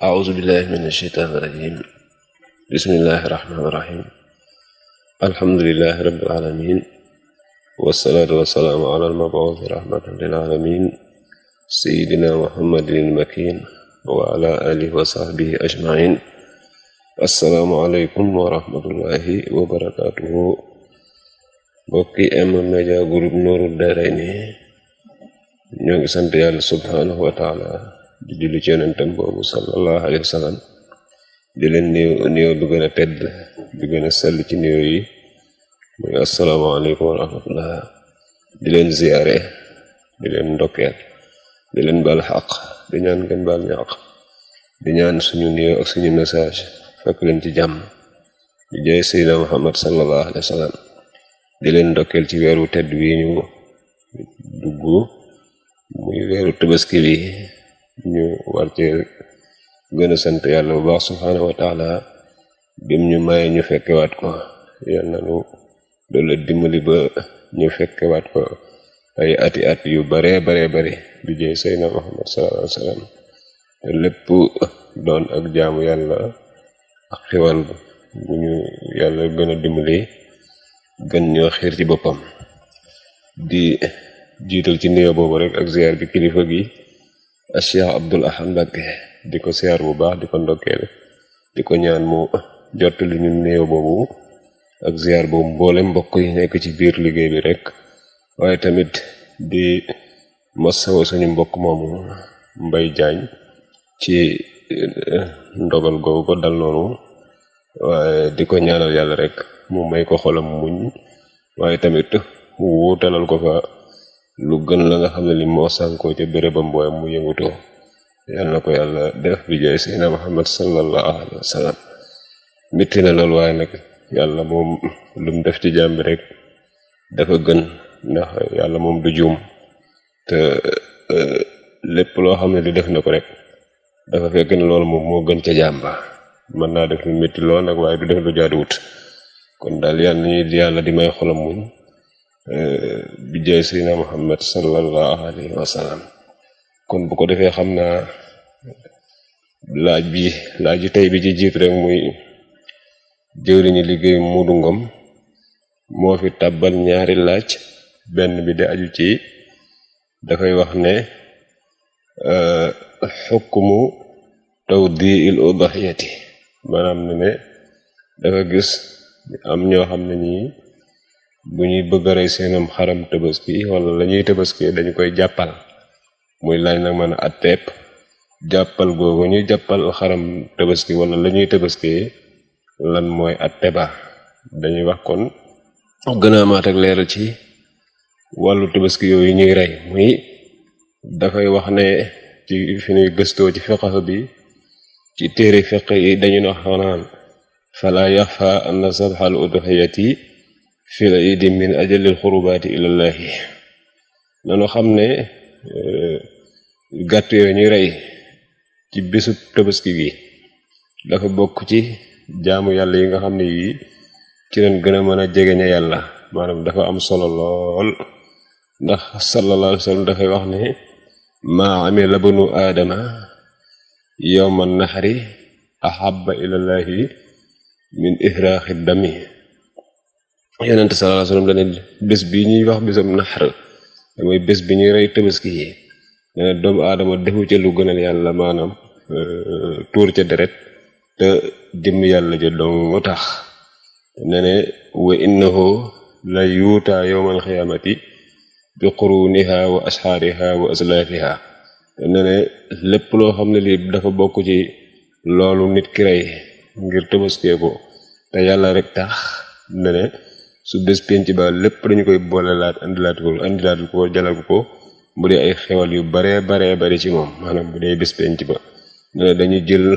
أعوذ بالله من الشيطان الرجيم بسم الله الرحمن الرحيم الحمد لله رب العالمين والصلاة والسلام على المبعوث رحمة للعالمين سيدنا محمد المكين وعلى آله وصحبه أجمعين السلام عليكم ورحمة الله وبركاته mbokki M-Media Group Nourou Darayni ñoo ngi sant yàlla subhanahu wa taala di julli ci yonentam boobu sallallahu alayhi wa sallam di leen néew néew bi gën a tedd bi gën a sell ci néew yi muy asalaamaaleykum wa rahmatullah di leen ziyaare di leen ndokkeel di leen baal xaq di ñaan ngeen baal ñaq di ñaan suñu néew ak suñu message fekk leen ci jàmm di jaay sayyidina muhammad sallallahu alayhi wa sallam di leen ndokkeel ci weeru tedd wi ñu dugg muy weeru tabaski bi ñu war ci gën a sant yàlla bu baax subhaanahu wa taala bim ñu maye ñu fekkewaat ko yal na nu doole dimbali ba ñu fekkewaat ko ay ati at yu bare bare bare bi jëy sayna muhammad sallallahu alayhi wa sallam te lépp doon ak jaamu yàlla ak xiwal bu ñu yàlla gën a dimbali gën ñoo xiir ci boppam di jiital ci nuyoo boobu rek ak ziar bi kilifa gi a Cheikh Abdul Ahad Mbacké di ko ziar bu baax di ko ndokkeel di ko ñaan mu jottali ñu nuyoo boobu ak ziar boobu mboole mbokk yi nekk ci biir liggéey bi rek waaye tamit di masawo suñu mbokk moomu Mbay Jaañ ci ndogal googu ko dal noonu waaye di ko ñaanal yàlla rek mu may ko xolam muñ waaye tamit mu wuutalal ko fa lu gën la nga xam ne li moo sànkoo ca bérébam booy mu yëngutoo yal na ko yàlla def bi jaay seydina muhammad sallallahu alayhi wa sallam mitti na loolu waaye nag yàlla moom lu mu def ci jàmm bi rek dafa gën ndax yàlla moom du juum te lépp loo xam ne li def na ko rek dafa fekk ne loolu moom moo gën ca jàmm ba mën naa def lu métti lool nag waaye du def lu jaaduwut kon daal yàlla nañuy yàlla di may xolam muñ bi jaay seydina muhammad sallallahu alayhi wa sallam kon bu ko defee xam naa laaj bi laaj bi tey bi ci jiitu rek muy jëwriñu liggéey Muudu Ngom moo fi tàbbal ñaari laaj benn bi di aju ci dafay wax ne xukmu tawdiil udhiyati maanaam ne ne dafa gis am ñoo xam ne ñii bu ñuy bëgg a rey seenam xaram tabaski wala la ñuy tabaski dañu koy jàppal muy laaj nag mën a atteeb jàppal googu ñuy jàppal xaram tabaski wala la ñuy tabaski lan mooy atte ba dañuy wax kon gën a amaat ak leeral ci wàllu tabaski yooyu ñuy rey muy dafay wax ne ci fi ñuy gëstoo ci fiqh bi ci téere fiqh yi dañu wax naan fala yaxfa anna sabxal udhiyati fi la idi min ajalil xurubaati ilallahi nanu xam ne gàtt yooyu ñuy rey ci bésu tabaski gi dafa bokk ci jaamu yàlla yi nga xam ne yii ci leen gën a mën a jegeñe yàlla maanaam dafa am solo lool ndax sallallahu alayhi wa sallam dafay wax ne maa amila banu aadama yowma naxari ahabba ilallahi min ihraaxi dami yonent sallallahu alayhi wa sallam dane bés bi ñuy wax bésam naxar damay bés bi ñuy rey tabaski yi dane doomu aadama defu ca lu gënal yàlla maanaam tuur ca deret te jëm yàlla ja dong tax ne ne wa innahu la yuutaa yowmal xiyaamati bi quruniha wa asxaariha wa aslaafiha ne ne lépp loo xam ne lii dafa bokk ci loolu nit ki rey ngir tabaskee ko te yàlla rek tax ne ne su bés penc ba lépp dañu koy boole laat andilaat ko andilaat ko jalal ko bu dee ay xewal yu baree baree bari ci moom maanaam bu dee bés penc ba ne ne dañu jël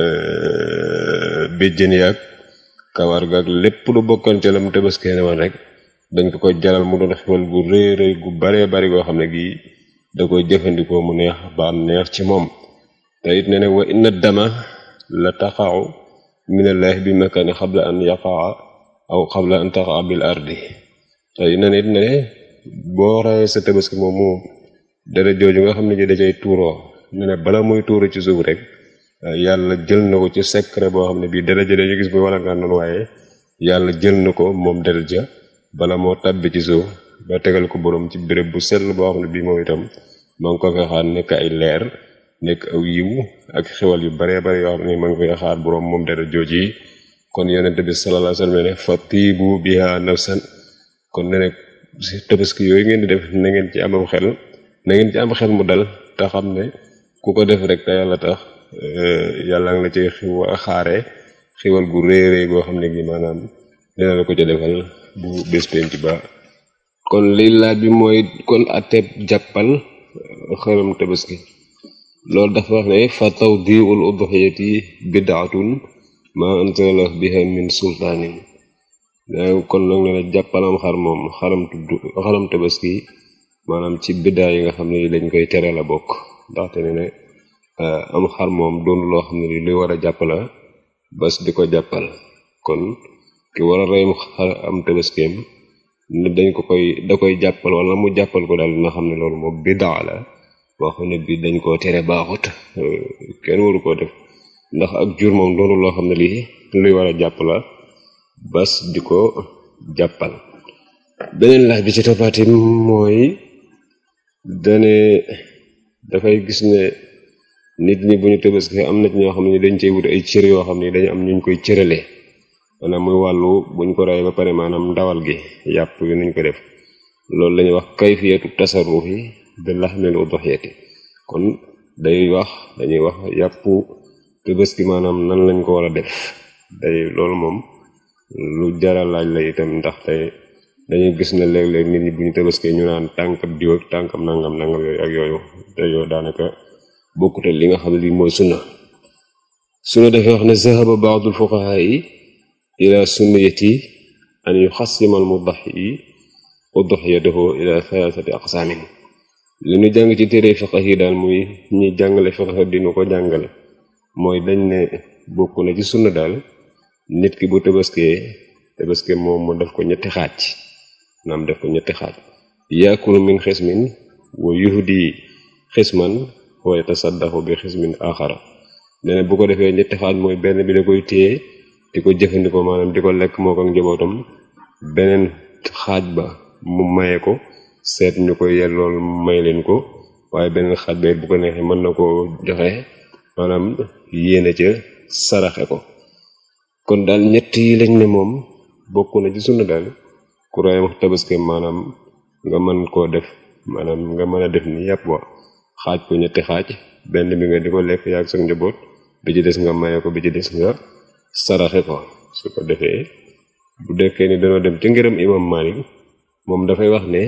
béjjën yaag kawar gaag lépp lu bokkoon ca lam tabaskee ne woon rek dañ ko ko jalal mu doon xewal gu rëy rëy gu baree bari goo xam ne gii da koy jëfandikoo mu neex ba am neex ci moom te it ne ne wa inna dama la taxaw minallahi bi makani xabla an yaqaa aw xabla an taxaa bil ardi te it ne it ne boo rayee sa tabaski moom moom dara jooju nga xam ne ji da cay tuuroo ne ne bala muy tuuru ci suuf rek yàlla jël na ko ci secret boo xam ne bii daraja dañu gis muy wala ngaan noonu waaye yàlla jël na ko moom daraja bala moo tàbbi ci suuf ba tegal ko borom ci béréb bu sell boo xam ne bii moom itam ma ngi ko fay xaar nekk ay leer nekk aw yiw ak xewal yu baree bare yoo xam ne ma ngi fay xaar borom moom dara jooji yi kon yonente bi sallallahu alayhi wasallam ne fa tiibu biha nafsan kon ne nekk si tabaski yooyu ngeen di def na ngeen ci amam xel na ngeen ci am xel mu dal te xam ne ku ko def rek te yàlla tax yàlla nga la ci xiw xaare xiwal gu réeréy goo xam ne gi maanaam dina la ko ca defal bu bés penc ba kon li laaj bi mooy kon ateb jàppal xëram tabaski loolu dafa wax ne fa tawdiul udhiyati bidaatun ma anzala biha min sultaanin kon nag ne la jàppalam xar moom xaram tudd xaram tabaski maanaam ci biddaa yi nga xam ne dañ koy tere la bokk ndaxte ne ne am xar moom doon loo xam ne li luy war a jàpp la bas di ko jàppal kon ki war a reyum xar am tabaskeem ne dañ ko koy da koy jàppal wala mu jàppal ko daal dina xam ne loolu moom biddaa la boo xam ne bii dañ koo tere baaxut kenn waru koo def ndax ak jur moom doonu loo xam ne lii luy war a jàpp la bas di ko jàppal beneen laaj bi ci toppaati mooy dane dafay gis ne nit ñi bu ñu tabaski am na ci ñoo xam ne dañ cey wut ay cër yoo xam ne dañu am ñu koy cëralee maanaam muy wàllu buñ ko rey ba pare maanaam ndawal gi yàpp yi nuñ ko def loolu lañuy wax kayfiyatu tasarrufi bi laxmil udhiyati kon day wax dañuy wax yàppu tabaski maanaam nan lañ ko war a def day loolu moom lu jara laaj la itam ndax tey dañuy gis ne léeg-léeg nit ñi bu ñu tabaskee ñu naan tànkam diw ak tànkam nangam nangam yooyu ak yooyu te yooyu daanaka bokkute li nga xam ne lii mooy sunna sunna dafay wax ne zahaba baadul fuqahaa yi ila sunniyati an yuxassima al mudaxi udhiyatahu ila thalathati aqsaamin li ñu jàng ci téere fiqh yi daal muy ñi jàngale fiqh dinu ko jàngale mooy dañ ne bokk na ci sunna daal nit ki bu tabaskee tabaskee moom mu def ko ñetti xaaj naam def ko ñetti xaaj yaakulu min xismin wa yuhdi xisman wa yatasaddaqu bi xismin axara nee na bu ko defee ñetti xaaj mooy benn bi da koy téye di ko jëfandikoo maanaam di ko lekk moo ko ak njabootam beneen xaaj ba mu maye ko seet ñu koy yellool may leen ko waaye beneen xaaj ba bu ko neexee mën na koo joxe maanaam yéene ca saraxe ko kon daal ñett yi lañ ne moom bokk na ci sunna daal ku rayam tabaski maanaam nga mën koo def maanaam nga mën a def ni yàpp wa xaaj ko ñetti xaaj benn bi nga di ko lekk yaag sa njaboot bi ci des nga maye ko bi ci des nga saraxe ko su ko defee bu dekkee ni dañoo dem ci ngërëm imam Malik moom dafay wax ne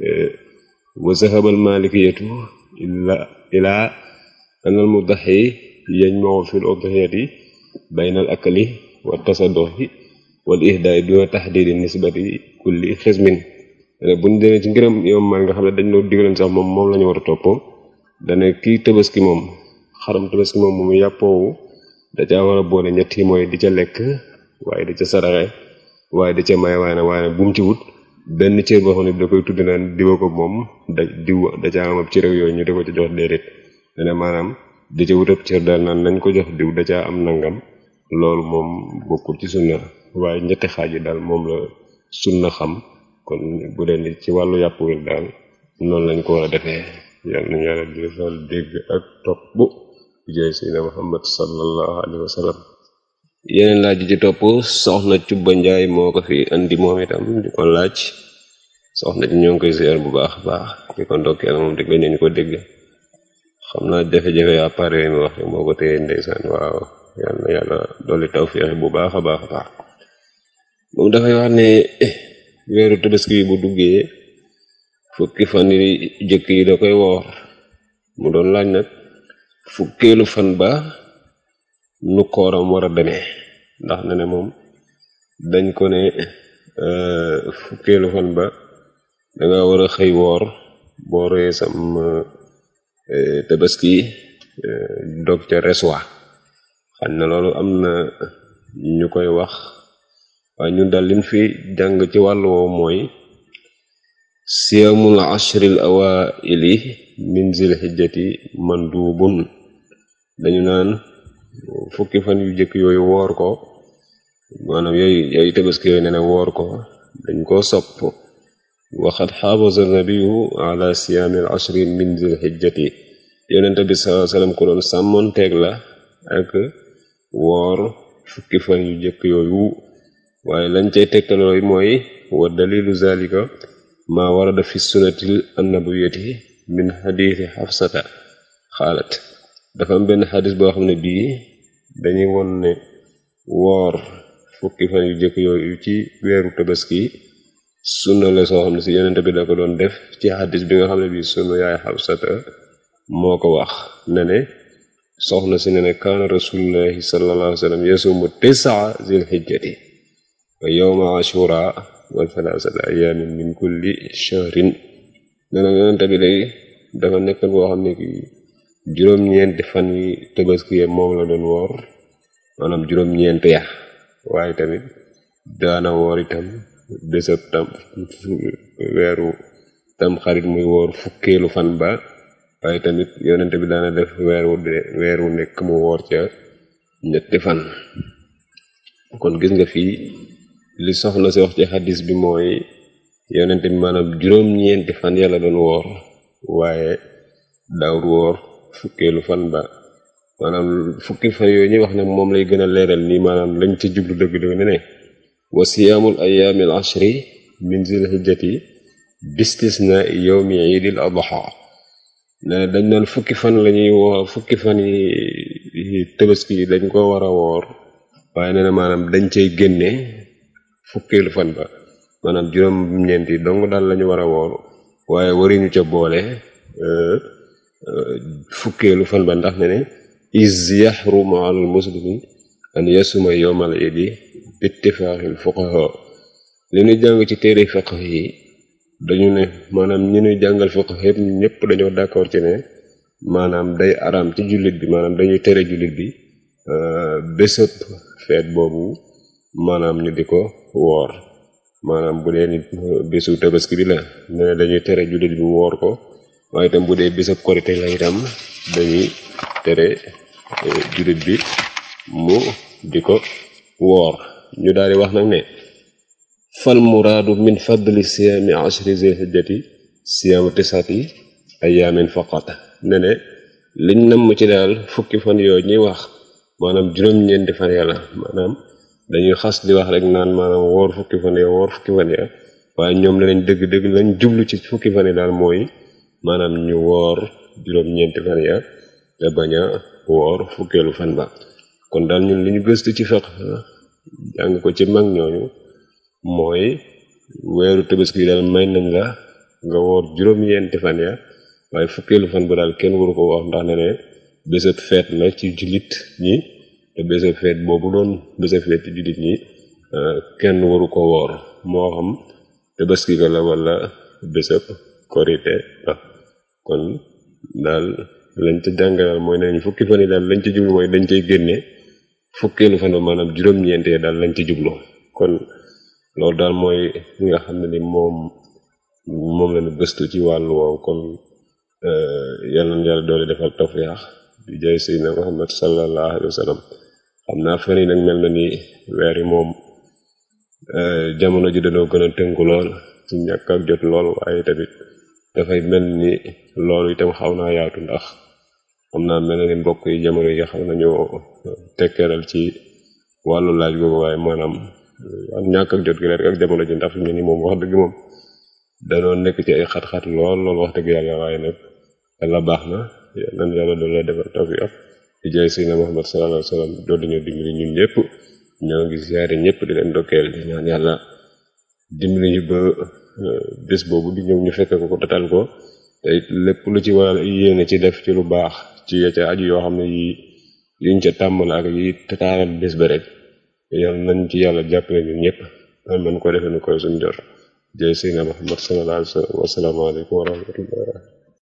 wa zahabal malikiyatu illa ilaa anal mudaxi yajmau fil udhiyati baynal akli wa tasadduqi wal ihdaay duna taxdidi nisbati kulli xismin buñ demee ci ngërëm imam Malik nga xam ne dañ noo digaloon sax moom moom la ñu war a topp dane kii tabaski moom xaram tabaski moom mu yàppoowu da caa war a boole ñett yi mooy di ca lekk waaye di ca saraxe waaye di ca may waaye na waaye bu mu ci wut benn cër boo xam ne da koy tudd naan diwa ko moom da diw da caa am ab cër yooyu ñu di ko ci jox déedéet dane maanaam di ca wut ab cër daal naan nañ ko jox diw da caa am nangam loolu moom bokkul ci sunna waaye ñetti xaaj yi daal moom la sunna xam kon bu dee ni ci wàllu yàpp wi daal noonu lañ ko war a defee yàlla nañu yàlla di defal dégg ak topp bu jaay seydina muhammad sallallahu alayhi wa sallam yeneen laaj yi ci topp soxna Cubba Njaay moo ko fi andi moom itam di ko laaj soxna ci ñoo ngi koy seer bu baax baax di ko ndokkeel moom di gën ñu ko dégg xam naa jafe-jafe appareil mi wax moo ko téye ndeysaan waaw yàlla na yàlla dolli tawféex bu baax a baax a baax moom dafay wax ne weeru tabaski bi bu duggee fukki fan yi jëkk yi da koy woor mu doon laaj nag fukkeelu fan ba nu kooram war a demee ndax ne ne moom dañ ko ne fukkeelu fan ba danga war a xëy woor boo ree sam tabaski dog ca reswa xam na loolu am na ñu koy wax waaye ñun daal liñ fi jàng ci wàllu woowu mooy siyamul ashril awaili min zil hijjati mandubun dañu naan fukki fan yu jëkk yooyu woor ko maanaam yooyu yooyu tabaski yooyu nee na woor ko dañ koo sopp waxat xaabasa nabiyu ala siyaami al ashri min zil hijjati yonente bi sallallahu alayhi wasallam ko doon sàmmoon teeg la ak woor fukki fan yu jëkk yooyu waaye lañ cay tegtalooy mooy wa dalilu zalika maa warada fi sunnatil annabawiyati min xadiisi xafsata xaalat dafa am benn xadis boo xam ne bii dañuy won ne woor fukki fan yu jëkk yooyu ci weeru tabaski sunna la soo xam ne si yonente bi da ko doon def ci xadis bi nga xam ne bii sunna yaay xafsata moo ko wax ne ne soxna si ne ne kaana rasulullahi sallallahu alayhi wa sallam yasumu tisaa zil hijjati wa yawma ashura wa thalathata ayamin min kulli shahrin ne na yonente bi day dafa nekk boo xam ne kii juróom-ñeenti fan yi tabaski moom la doon woor maanaam juróom-ñeent ya waaye tamit daana woor itam bésab tam weeru tam xarit muy woor fukkeelu fan ba waaye tamit yonente bi daana def weeru de weeru nekk mu woor ca ñetti fan kon gis nga fii li soxna si wax ci xadis bi mooy yonente bi maanaam juróom-ñeenti fan yàlla doon woor waaye daawul woor fukkeelu fan ba maanaam fukki fan yooyu ñuy wax ne moom lay gën a leeral nii maanaam lañ ci jublu dëgg-dëgg ne ne wa siyaamul ayaami al ashri min zil hijjati bistisna yawmi iidil adha ne dañ naan fukki fan la ñuy woor fukki fan yi tabaski yi dañ ko war a woor waaye nee na maanaam dañ cay génne fukkeelu fan ba maanaam juróom-ñeent yi dong daal la ñu war a woor waaye waruñu ca boole fukkeelu fan ba ndax ne ne is yaxrumu alal muslimi an yasuma yowmal idi bittifaaxil fuqaha li ñu jàng ci téere fiqh yi dañu ne maanaam ñi ñuy jàngal fiqh yëpp ñëpp dañoo d'accord ci ne maanaam day araam ci jullit bi maanaam dañuy tere jullit bi bésëb feet boobu maanaam ñu di ko woor maanaam bu dee nit bésu tabaski bi la ne dañuy tere jullit bi woor ko waaye itam bu dee bésab korite la itam dañuy tere jullit bi mu di ko woor ñu daal di wax nag ne fal muraadu min fadli siyaami ashri zil hijjati siyaamu tisati ayaamin faqat ne ne liñ namm ci daal fukki fan yooyu ñuy wax maanaam juróom-ñeenti fan yàlla maanaam dañuy xas di wax rek naan maanaam woor fukki fan ya woor fukki fan ya waaye ñoom ne nañ dëgg-dëgg lañ jublu ci fukki fan yi daal mooy maanaam ñu woor juróom-ñeenti fan ya te bañ a woor fukkeelu fan ba kon daal ñun li ñu gëstu ci fiqh jàng ko ci mag ñooñu mooy weeru tabaski daal may nañ la nga woor juróom-ñeenti fan ya waaye fukkeelu fan ba daal kenn waru ko wax ndax ne ne bésab feet la ci jullit ñi te bésab feet boobu doon bésab feet ci jullit ñi kenn waru ko woor moo xam tabaski ga la wala bésab korite la kon daal lañ ca jàngalal mooy nañ fukki fan yi daal lañ ci jublu mooy dañ cay génne fukkeelu fan ba maanaam juróom-ñeentee daal lañ ci jublu kon loolu daal mooy li nga xam ne ni moom moom lañu gëstu ci wàllu woowu kon yàlla na yàlla doole defal tawfiix di jaay seydina Muhammad sallallahu alayhi wa sallam xam naa fan yi nag mel na ni weer yi moom jamono ji dañoo gën a tënku lool ci ñàkk ak jot lool waaye tamit dafay mel ni loolu itam xaw naa yaatu ndax xam naa mel na ni mbokk yi jamono yi xam nañoo tekkeeral ci wàllu laaj boobu waaye maanaam ak ñàkk ak jot gi rek ak jamono ji ndax fi mu ni moom wax dëgg moom danoo nekk ci ay xat-xat lool lool wax dëgg yàlla waaye nag yàlla baax na nan yàlla doon la defal tawfiq di jaay Seydina Muhammad sallallahu alayhi wa sallam doon dañoo dimbali ñun ñëpp ñoo ngi siyaare ñëpp di leen ndokkeel di ñaan yàlla dimbali ñu ba bés boobu di ñëw ñu fekk ko ko tatal ko te lépp lu ci war yéene ci def ci lu baax ci ya ca aju yoo xam ne yi yuñ ca tàmmal ak yi tataaral bés ba rek yàlla nañ ci yàlla jàppale ñun ñëpp man ko defee nu koy suñ jot jay Seydina Muhammad sallallahu alayhi wa sallam wasalaamaaleykum wa rahmatullah